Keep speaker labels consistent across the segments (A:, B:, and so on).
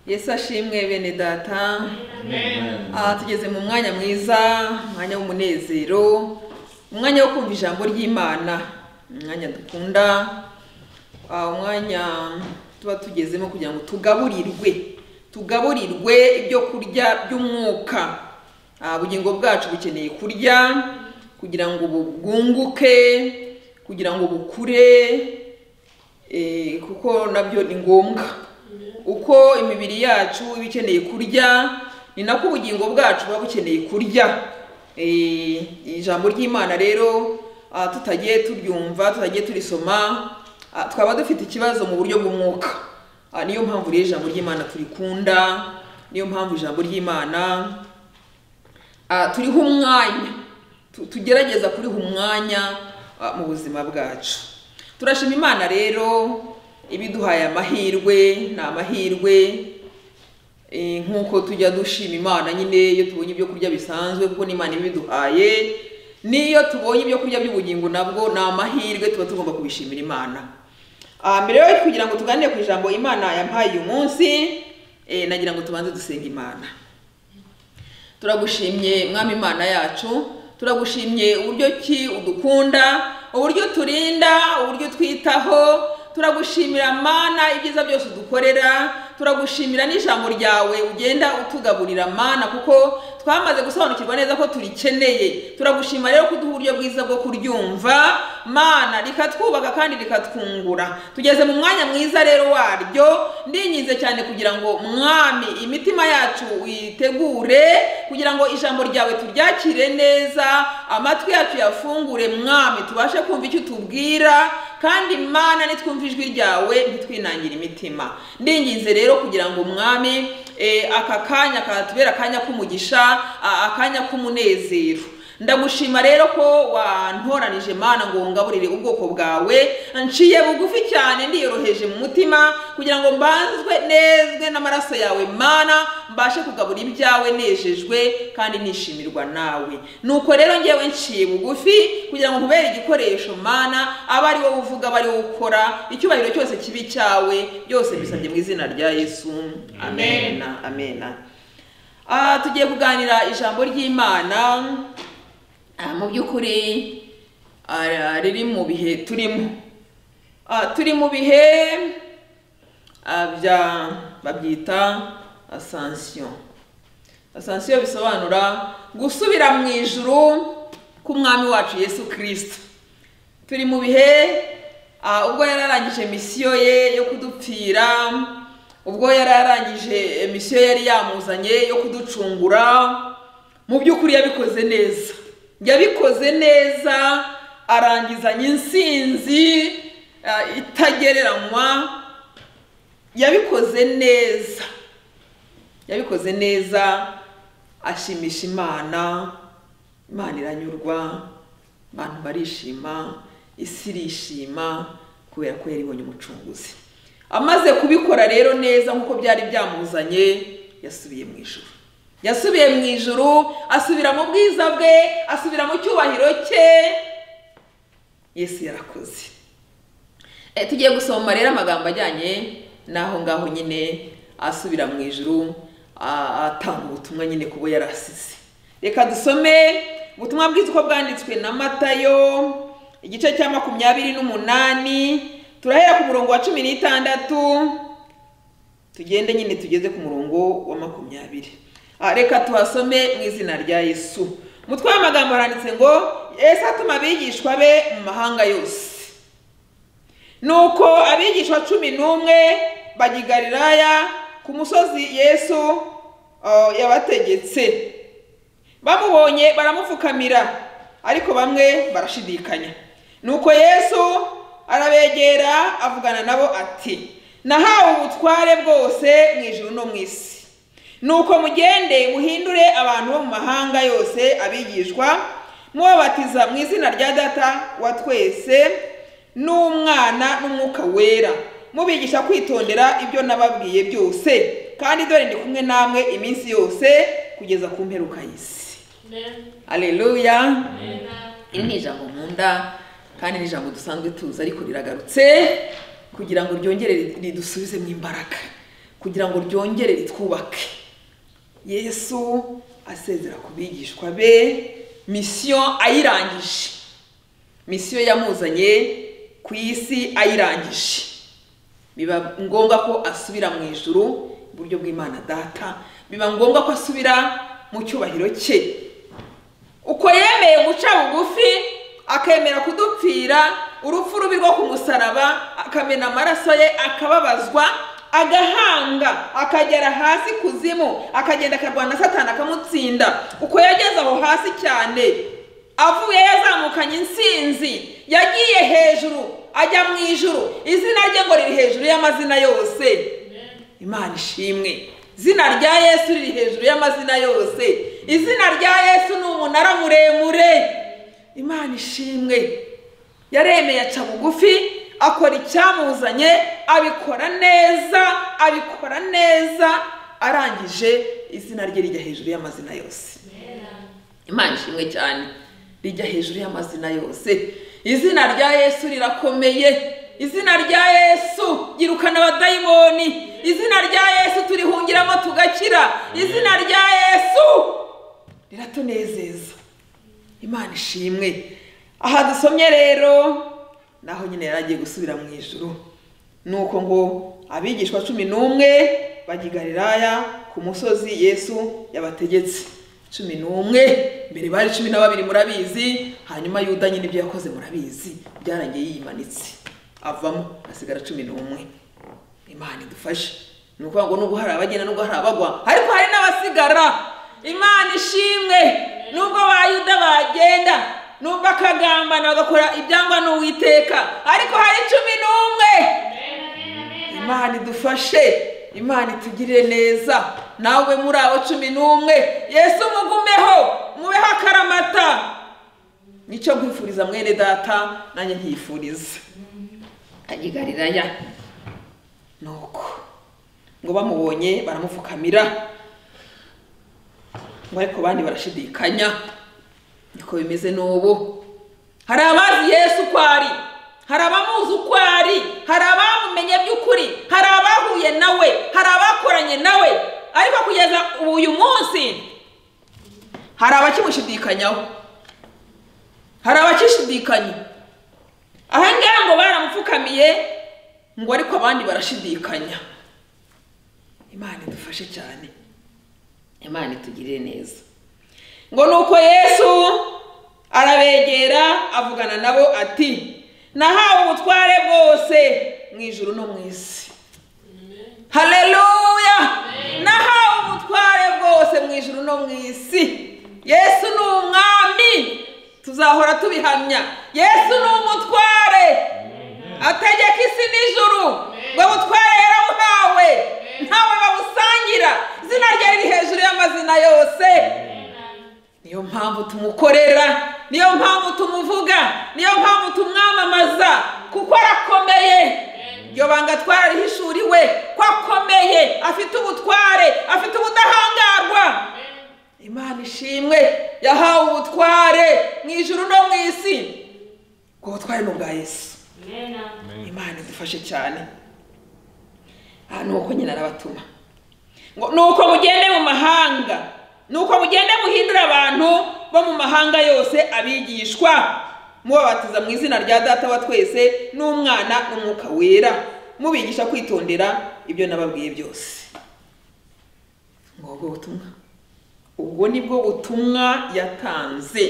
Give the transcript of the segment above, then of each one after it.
A: yesu ashimwe bene data
B: Amen.
A: aha tugeze mu mwanya mwiza umwanya w'umunezero umwanya wo kumva ijambo ry'imana umwanya dukunda ah, umwanya tuba tugezemo kugira ngo tugaburirwe tugaburirwe ibyo kurya by'umwuka Ah, ubugingo bwacu bukeneye kurya kugira ngo bubwunguke kugira ngo bukure eh, kuko nabyo ni ngombwa uko imibiri yacu iba ikeneye kurya ni nako ubugingo bwacu buba bukeneye kurya Eh, ijambo ry'imana rero ah, tutagiye turyumva tutagiye turisoma ah, twaba dufite ikibazo mu buryo bw'umwuka Ah, niyo mpamvu rero ijambo ry'imana turikunda niyo mpamvu ijambo ry'imana Ah, turiho umwanya Tu- tugerageza kuriha umwanya ah, mu buzima bwacu turashima imana rero ibiduhaye amahirwe ni amahirwe Eh, nk'uko tujya dushima imana nyine iyo tubonye ibyo kurya bisanzwe kuko n'imana iba ibiduhaye n'iyo tubonye ibyo kurya by'ubugingo nabwo ni amahirwe tuba tugomba kubishimira imana Ah, mbere yo kugira ngo tuganire ku ijambo imana yampaye uyu munsi eh, nagira ngo tubanze dusenga imana turagushimye mwami imana yacu turagushimye uburyo ki udukunda uburyo turinda uburyo twitaho turagushimira mana ibyiza byose udukorera turagushimira n'ijambo ryawe ugenda utugaburira mana kuko twamaze gusobanukirwa neza ko turikeneye turagushima rero kuduha uburyo bwiza bwo kuryumva mana rikatwubaka kandi rikatwungura tugeze mu mwanya mwiza rero waryo ndinginze cyane kugira ngo mwami imitima yacu uyitegure kugira ngo ijambo ryawe turyakire neza amatwi yacu yafungure mwami tubashe kumva icyo utubwira kandi mana nitwumva ijwi ryawe ntitwinangire imitima ndinginze rero kugira ngo mwami eh, aka kanya katubera akanya k'umugisha a- akanya k'umunezero ndagushima rero ko wantoranije mana ngo wungaburire ubwoko bwawe nciye bugufi cyane ndiyoroheje mu mutima kugira ngo mbanzwe nezwe n'amaraso yawe mana mbashe kugabura ibyawe nejejwe kandi nishimirwa nawe nuko rero ngewe nciye bugufi kugira ngo nkubere igikoresho mana aba ari wowe uvuga aba ari wowe ukora icyubahiro cyose kibi cyawe byose bisabye mu izina rya yesu amena amena Ah, tugiye kuganira ijambo ry'imana ah, mu by'ukuri ah, riri mu bihe turimo Ah, turi mu bihe ah, bya babyita asansiyo asansiyo bisobanura gusubira mu ijuru k'umwami wacu yesu kirisita turi mu bihe ah, ubwo yari yarangije misiyo ye yo kudupfira ubwo yari yarangije misiyo yari yamuzanye yo kuducungura mu by'ukuri yabikoze neza yabikoze neza arangizanye insinzi ah, itagereranywa yabikoze neza yabikoze neza ashimisha imana imana iranyurwa abantu barishima isi irishima kubera ko yari ibonye umucunguzi amaze kubikora rero neza nk'uko byari byamuzanye yasubiye mu ijuru yasubiye mu ijuru asubira mu bwiza bwe asubira mu cyubahiro cye yesu yarakoze Eh, tugiye gusoma rero amagambo ajyanye n'aho ngaho nyine asubira mu ijuru a- atanga ubutumwa nyine kubo yari asize reka dusome ubutumwa bwiza uko bwanditswe na matayo igice cya makumyabiri n'umunani turahera ku murongo wa cumi n'itandatu tugende nyine tugeze ku murongo wa makumyabiri Ah, reka tuhasome mu izina rya yesu umutwe w'amagambo haranditse ngo yesu atuma abigishwa be mu mahanga yose nuko abigishwa cumi n'umwe bajya i galilaya ku musozi yesu uh, yabategetse bamubonye baramupfukamira ariko bamwe barashidikanya nuko yesu arabegera avugana nabo ati nahawe ubutware bwose mu ijuru no mu isi nuko mugende muhindure abantu bo mu mahanga yose abigishwa mubabatiza mu izina rya data wa twese n'umwana n'umwuka wera mubigisha kwitondera ibyo nababwiye byose kandi dore ndi kumwe namwe iminsi yose kugeza ku mperuka y'isi
B: Amen.
A: aleluya
B: Amen.
A: iri ni ijambo nkunda kandi ni ijambo dusanzwe tuzi ariko riragarutse kugira ngo ryongere ridusubize mu imbaraga kugira ngo ryongere ritwubake yesu asezera ku bigishwa be misiyo ayirangije misiyo yamuzanye ku isi ayirangije biba ngombwa ko asubira mu ijuru iburyo bw'imana data biba ngombwa ko asubira mu cyubahiro cye uko yemeye guca bugufi akemera kudupfira urupfu rubi rwo ku musaraba akamena amaraso ye akababazwa agahanga akagera hasi kuzimu akagenda akarwana satani akamutsinda uko yageze aho hasi cyane avuye yazamukanye insinzi yagiye hejuru ajya mu ijuru izina rye ngo riri hejuru y'amazina yose imana ishimwe izina rya yesu riri hejuru y'amazina yose izina rya yesu ni umunara muremure imana ishimwe yaremeye aca bugufi akora icyamuzanye abikora neza abikora neza arangije izina rye rijya hejuru y'amazina yose imana ishimwe cyane rijya hejuru y'amazina yose izina rya yesu rirakomeye izina rya yesu ryirukana abadayimoni izina rya yesu turihungiramo tugakira izina rya yesu riratunezeza imana ishimwe aha dusomye rero naho nyine yari agiye gusubira mu ijoro ni uko ngo abigishwa cumi n'umwe bajya i galilaya ku musozi yesu yabategetse cumi n'umwe mbere bari cumi na babiri murabizi hanyuma yuda nyine ibyo yakoze murabizi byarangiye yiyimanitse avamo hasigara cumi n'umwe imana idufashe ni ukuvuga ngo nubwo hari abagenda nubwo hari abagwa ariko hari n'abasigara imana ishimwe nubwo ba yuda bagenda nubwo akagambana bagakora ibyangwa n'uwiteka ariko hari cumi n'umwe imana idufashe imana itugirire neza nawe muri abo cumi n'umwe yesu mugumeho mubeho akaramata nicyo nkwifuriza mwene data nanjye nkifuriza agigariraya nuko ngo bamubonye baramupfukamira ngo ariko abandi barashidikanya niko bimeze n'ubu hari abazi yesu uko ari hari abamuzi uko ari hari abamumenye by'ukuri hari abahuye nawe hari abakoranye nawe ariko kugeza ubu uyu munsi hari abakimushidikanyaho hari abakishidikanya aha ngaha ngo baramupfukamiye ngo ariko abandi barashidikanya imana idufashe cyane imana itugirire neza ngo nuko yesu arabegera avugana nabo ati nahawe ubutware bwose mu ijuru no mu isi haleluya nahawe ubutware bwose mu ijuru no mu isi yesu ni umwami tuzahora tubihamya yesu ni umutware ategeka isi n'ijuru ngo butware yarabuhawe ntawe babusangira izina rye riri hejuru y'amazina yose niyo mpamvu tumukorera niyo mpamvu tumuvuga niyo mpamvu tumwamamaza kuko arakomeye iryo banga twararihishuriwe ko akomeye afite ubutware afite ubudahangarwa imana ishimwe yahawe ubutware mu ijuru no mu isi ubwo butware ni ubwa yesu imana idufashe cyane aha ni uko nyine arabatuma ngo ni uko mugende mu mahanga ni uko mugende muhindura abantu bo mu mahanga yose abigishwa mubabatiza mu izina rya data wa twese n'umwana n'umwuka wera mubigisha kwitondera ibyo nababwiye byose ngo ubwo butumwa ubwo ni bwo butumwa yatanze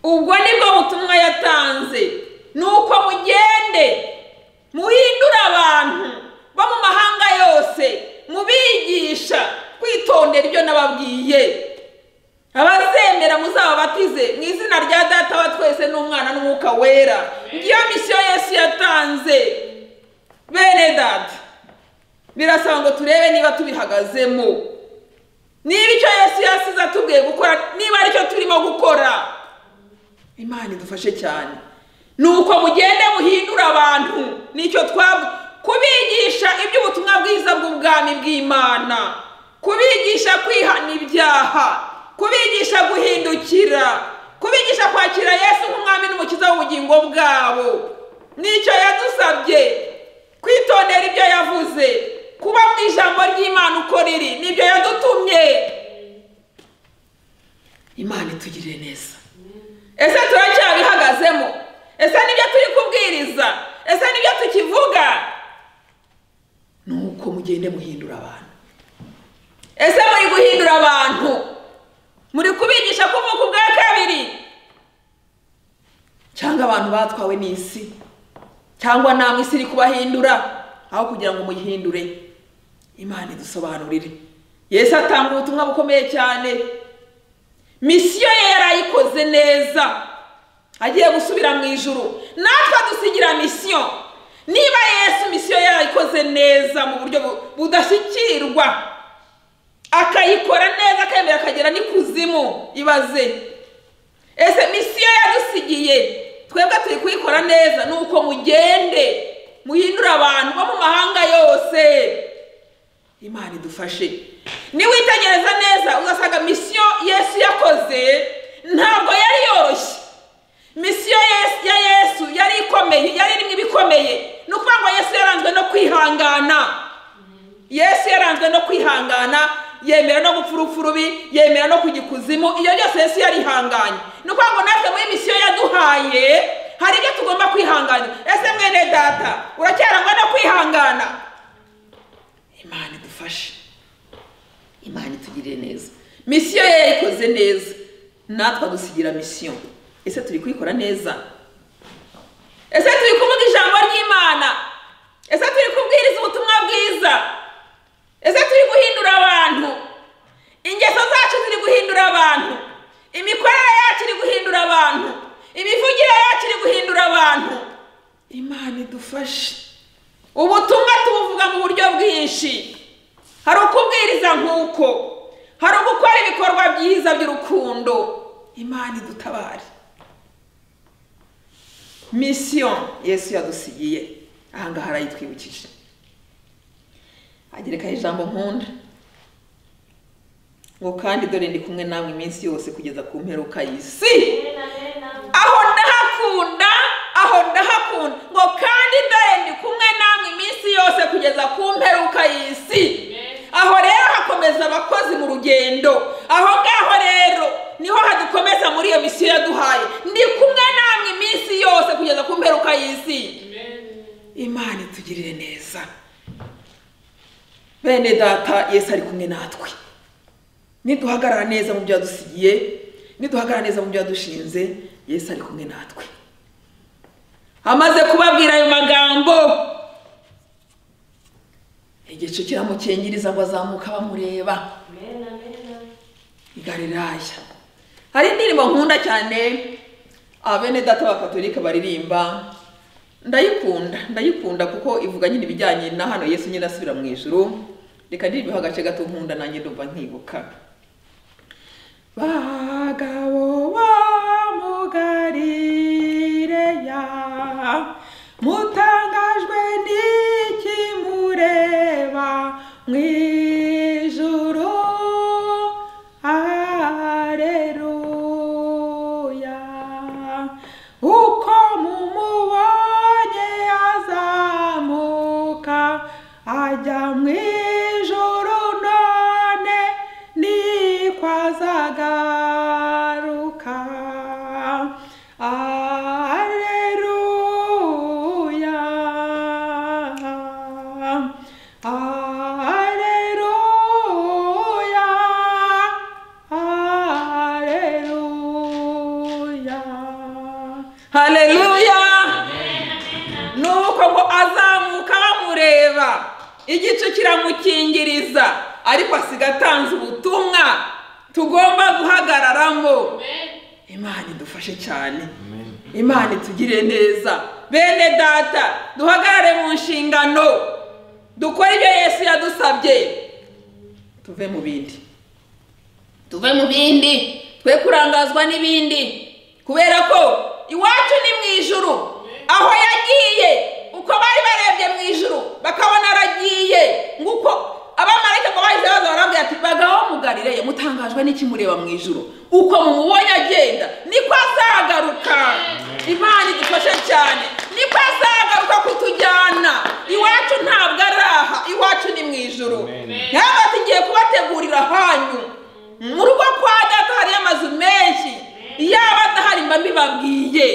A: ubwo ni bwo butumwa yatanze ni uko mugende muhindure abantu bo mu mahanga yose mubigisha kwitondera ibyo nababwiye abazemera muzababatize mu izina rya data wa twese n'umwana n'umwuka wera ngiyo misiyo yesu yatanze bene data birasaba ngo turebe niba tubihagazemo niba icyo yesu yasize atubwiye gukora niba aricyo turimo gukora imana idufashe cyane ni uko mugende muhindura abantu nicyo twaba kubigisha iby'ubutumwa bwiza bw'ubwami bw'imana kubigisha kwihana ibyaha kubigisha guhindukira kubigisha kwakira yesu nk'umwami n'umukiza w'ubugingo bwabo nicyo yadusabye kwitondera ibyo yavuze kuba mu ijambo ry'imana uko riri nibyo yadutumye imana itugirire neza ese turacyabihagazemo ese nibyo turi kubwiriza ese nibyo tukivuga ni uko mugende muhindura abantu ese muri guhindura abantu muri kubigisha kuvuka ubwa kabiri cyangwa abantu batwawe n'isi cyangwa namwe isi iri kubahindura aho kugira ngo muyihindure imana idusobanurire yesu atanga ubutumwa bukomeye cyane misiyo ye yarayikoze neza agiye gusubira mu ijuru natwe adusigira misiyo niba yesu misiyo ye yarayikoze neza mu buryo bu- budashyikirwa akayikora neza akemera akagera n'ikuzimu ibaze ese misiyo yadusigiye twebwe turi kuyikora neza ni uko mugende muhindure abantu bo mu mahanga yose imana idufashe niwitegereza neza uzasanga misiyo yesu yakoze ntabwo yari yoroshye misiyo Yesu- ya yesu yari ikomeye yari irimo ibikomeye ni ukuvuga ngo yesu yaranzwe no kwihangana yesu yaranzwe no kwihangana yemera no gupfa urupfu rubi yemera no kujya ikuzimu iyo byose yesu yarihanganye ni ukuvuga ngo natwe muri misiyo yaduhaye hari ibyo tugomba kwihangana ese mwene data uracyarangwa no kwihangana imana idufashe imana itugirire neza misiyo ye yayikoze neza natwe adusigira misiyo ese turi kuyikora neza ese turi kuvuga ijambo ry'imana ese turi kubwiriza ubutumwa bwiza ese turi guhindura abantu ingeso zacu ziri guhindura abantu imikorere yacu iri guhindura abantu imivugire yacu iri guhindura abantu imana idufashe ubutumwa tubuvuga mu buryo bwinshi hari ukubwiriza nk'uko hari ugukora ibikorwa byiza by'urukundo imana idutabare misiyo yesu yadusigiye ahangaha arayitwibukije agereka ijambo nkunda ngo kandi dore ndi kumwe namwe iminsi yose kugeza ku mperuka y'isi aho ndahakunda aho ndahakunda ngo kandi dore ndi kumwe namwe iminsi yose kugeza ku mperuka y'isi aho rero hakomeza abakozi mu rugendo aho ngaho rero niho hadukomeza muri iyo misiyo yaduhaye ndi kumwe namwe iminsi yose kugeza ku mperuka y'isi imana itugirire neza bene data yesu ari kumwe natwe niduhagarara neza mu byo yadusigiye niduhagarara neza mu byo yadushinze yesu ari kumwe natwe amaze kubabwira ayo magambo igicu kiramukingiriza ngo azamuka bamureba i galilaya hari indirimbo nkunda cyane abene data b'abakatolika baririmba ndayikunda ndayikunda kuko ivuga nyine ibijyanye na hano yesu nyine asubira mu ijuru reka ndirimbeho agace gato nkunda nanjye ndumva nkibuka bagabo bo mu galileya mutangajwe n'iki mureba mu ijuru aleluya uko mumubonye azamuka ajya mu ijuru none niko azagaruka aleluya aleluya aleluya haleluya nuko ngo azamuka bamureba igicu kiramukingiriza ariko asiga atanze ubutumwa tugomba guhagararamo imana idufashe cyane imana itugire neza bene data duhagarare mu nshingano dukore ibyo yesu yadusabye tuve mu bindi tuve mu bindi twe kurangazwa n'ibindi kubera ko iwacu ni mu ijuru aho yagiye uko bari barebye mu ijuru bakabona aragiye nguko abamarayika ngo bahise baza barabwira ati bagabo mugarireye mutangajwe n'iki mureba mu ijuru uko mumubonye agenda niko azagaruka imana idufashe cyane niko azagaruka kutujyana iwacu ntabwo ari aha iwacu ni mu hanyu mu rugo kwa data hariyo amazu menshi yaba adahari mba mbibabwiye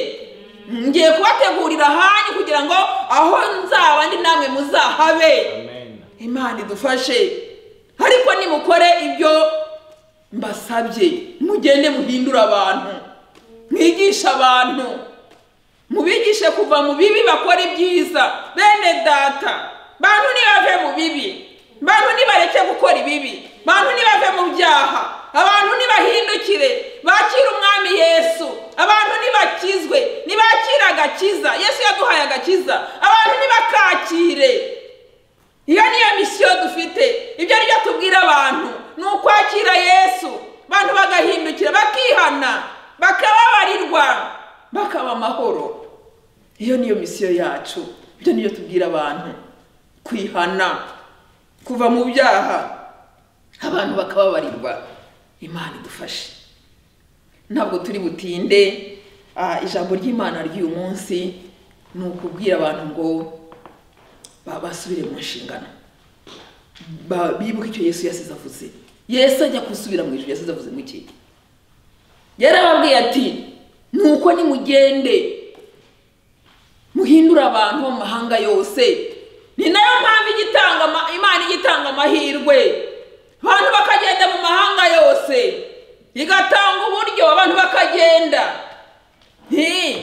A: ngiye kubategurira hanyu kugira ngo aho nzaba ndi namwe muzahabe
C: amen
A: imana idufashe ariko nimukore ibyo mbasabye mugende muhindure abantu mwigishe abantu mubigishe kuva mu bibi bakora ibyiza bene data bantu ntibave mu bibi bantu ntibareke gukora ibibi bantu ntibave mu byaha abantu ntibahindukire bakire umwami yesu abantu ntibakizwe ntibakire agakiza yesu yaduhaye agakiza abantu ntibakakire iyo niyo misiyo dufite ibyo aribyo tubwira abantu ni ukwakira yesu abantu bagahindukira bakihana bakababarirwa bakaba amahoro iyo niyo misiyo yacu ibyo niyo tubwira abantu kwihana kuva mu byaha abantu bakababarirwa imana idufashe ntabwo turi butinde ah, ijambo ry'imana ry'uyu munsi ni ukubwira abantu ngo ba- basubire mu nshingano Ba- bibuke icyo yesu yasize avuze yesu ajya gusubira mu ijuru yasize avuze mu iki yarababwiye ati nuko nimugende muhindure abantu bo mu mahanga yose ni nayo mpamvu ijya itanga ama- imana ijya itanga amahirwe abantu bakagenda mu mahanga yose igatanga uburyo abantu bakagenda Nti,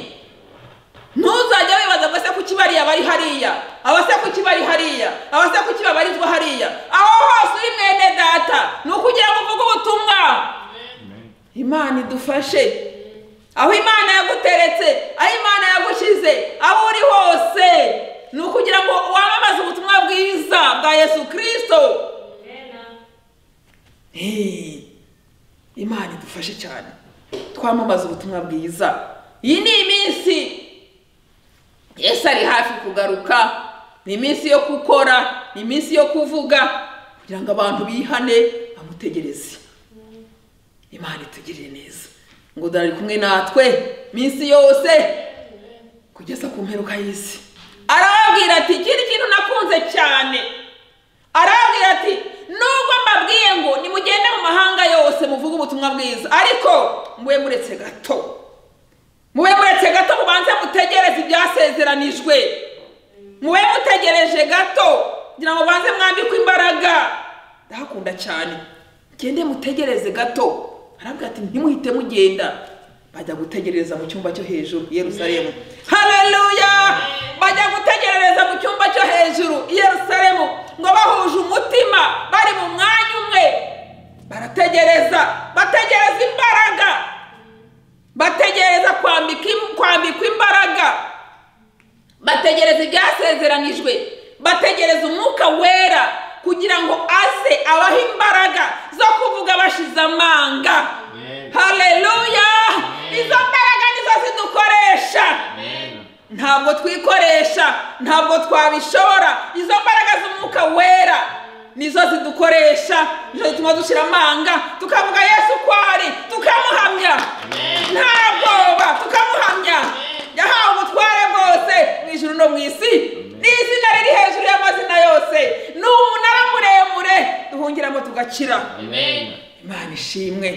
A: ntuzajya wibaza ngo ese kuki bariya bari hariya aba se kuki bari hariya aba se kuki babarizwa hariya aho hose uri mwene data ni ukugira ngo uvuge ubutumwa
C: amen
A: imana idufashe aho imana yaguteretse aho imana yagushyize aho uri hose ni ukugira ngo wamamaze ubutumwa bwiza bwa yesu kirisito Hey, imana idufashe cyane twamamaza ubutumwa bwiza iyi ni iminsi yesu ari hafi kugaruka ni iminsi yo gukora ni iminsi yo kuvuga kugira ngo abantu bihane bamutegereze imana itugirire neza ngo dore ari kumwe natwe iminsi yose kugeza ku mperuka y'isi arababwira ati ikindi kintu nakunze cyane arababwira ati nubwo mbabwiye ngo nimugende mu mahanga yose muvuge ubutumwa bwiza ariko mube muretse gato mube muretse gato mubanze mutegereze ibyasezeranijwe mube mutegereje gato kugira ngo mubanze mwambikwe imbaraga ndahakunda cyane mugende mutegereze gato arabwira ati ntimuhite mugenda bajya gutegereza mu cyumba cyo hejuru i yerusalemu haleluya bajya gutegerereza mu cyumba cyo hejuru i yerusalemu ngo bahuje umutima bari mu mwanya umwe barategereza bategereza imbaraga bategereza kwambika im- kwambikwa imbaraga bategereza ibyasezeranijwe bategereza umwuka wera kugira ngo aze abahe imbaraga zo kuvuga bashize amanga haleluya izo mbaraga nizo zidukoresha ntabwo twikoresha ntabwo twabishobora izo mbaraga z'umwuka wera nizo zidukoresha nizo zituma dushyira amanga tukavuga yesu ko ari tukamuhamya nta bwoba tukamuhamya yahawe ubutware bwose mu ijuru no mu isi ni izina riri hejuru y'amazina yose ni umunara muremure duhungiramo tugakira
C: amen
A: imana ishimwe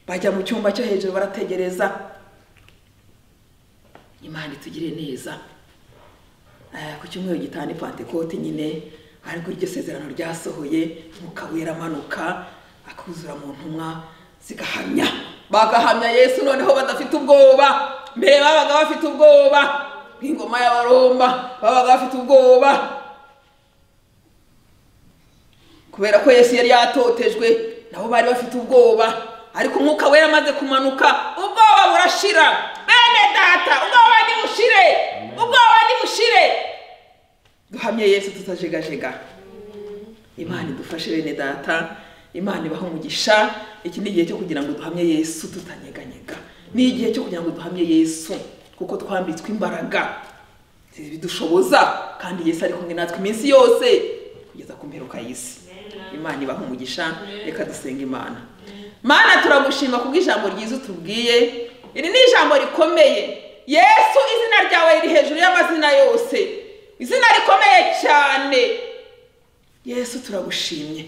A: bajya mu cyumba cyo hejuru barategereza imana itugire neza Eh, ku cyumweru gitanu ni pantekote nyine ariko iryo sezerano ryasohoye umwuka wera amanuka akuzura mu ntumwa zigahamya bagahamya yesu noneho badafite ubwoba mbere babaga bafite ubwoba bw'ingoma y'abaroma babaga bafite ubwoba kubera ko yesu yari yatotejwe nabo bari bafite ubwoba ariko umwuka wera amaze kumanuka ubwoba burashira bene data ubwoba nibushire ubwoba nibushire duhamye yesu tutajegajega imana idufashe bene data imana ibaha umugisha iki ni igihe cyo kugira ngo duhamye yesu tutanyeganyega ni igihe cyo kugira ngo duhamye yesu kuko twambitswe imbaraga zibidushoboza kandi yesu ari kumwe natwe iminsi yose kugeza ku mperuka y'isi imana ibaha umugisha reka dusenga imana mana turagushima kubw'ijambo ryiza utubwiye iri ni ijambo rikomeye yesu izina ryawe riri hejuru y'amazina yose izina rikomeye cyane yesu turagushimye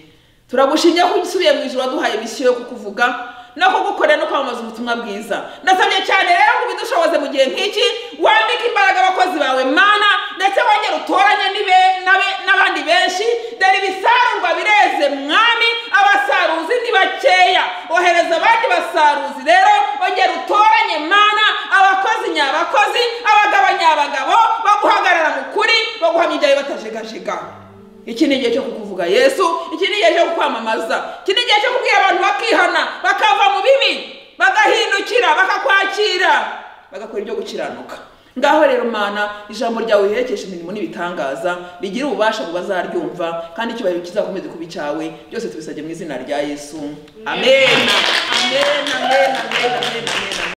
A: turagushimye ko usubiye mu ijoro waduhaye misiyo yo kukuvuga no kugukorera no kwamamaza ubutumwa bwiza ndasabye cyane rero ngo ubidushoboze mu gihe nk'iki wambike imbaraga abakozi bawe mana ndetse wongere utoranye n'ibe- n'abe- n'abandi benshi dore ibisarurwa bireze mwami abasaruzi ni bakeya ohereza abandi basaruzi rero ongera utoranye mana abakozi nyabakozi abagabo nyabagabo bo guhagarara mu kuri bo guhamya ibyawe batajegajega iki ni igihe cyo kukuvuga yesu iki ni igihe cyo kukwamamaza iki ni igihe cyo kubwira abantu bakihana bakava mu bibi bagahindukira bakakwakira bagakora ibyo gukiranuka ngaho rero mana ijambo ryawe riherekesha imirimo n'ibitangaza rigira ububasha ngo bazaryumva kandi icyubahiro kizakomeze kuba icyawe byose tubisabye mu izina rya yesu amen amen amen amen amen amen